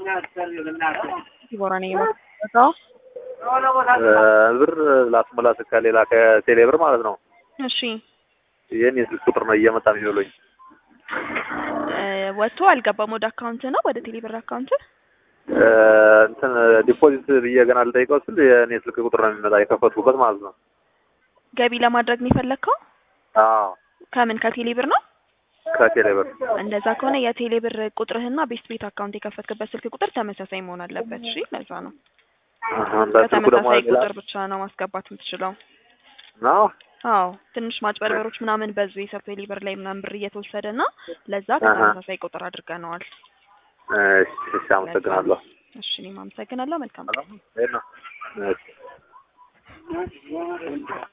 ዲቦራ ነኝ የምትመጣው። ብር ላስሞላ ከሌላ ከቴሌ ብር ማለት ነው። እሺ ይህን የስልክ ቁጥር ነው እየመጣ የሚውለኝ። ወጥቶ አልገባም ወደ አካውንት ነው ወደ ቴሌብር አካውንት እንትን ዲፖዚት ብዬ ገና ልጠይቀው ስል የእኔ ስልክ ቁጥር ነው የሚመጣ የከፈትኩበት ማለት ነው። ገቢ ለማድረግ ነው የፈለግከው? አዎ ከምን ከቴሌብር ነው? ከቴሌ ብር እንደዛ ከሆነ የቴሌብር ቁጥርህና ቤስት ቤት አካውንት የከፈትክበት ስልክ ቁጥር ተመሳሳይ መሆን አለበት። እሺ ለዛ ነው በስልኩ ደግሞ በተመሳሳይ ሌላ ቁጥር ብቻ ነው ማስገባት የምትችለው። ነው። አዎ ትንሽ ማጭበርበሮች ምናምን በዙ የሰው ቴሌብር ላይ ምናምን ብር እየተወሰደ እና ለዛ ከተመሳሳይ ቁጥር አድርገነዋል። እሺ እሺ፣ አመሰግናለሁ። እሺ እኔም አመሰግናለሁ። መልካም ይሄን ነው። እሺ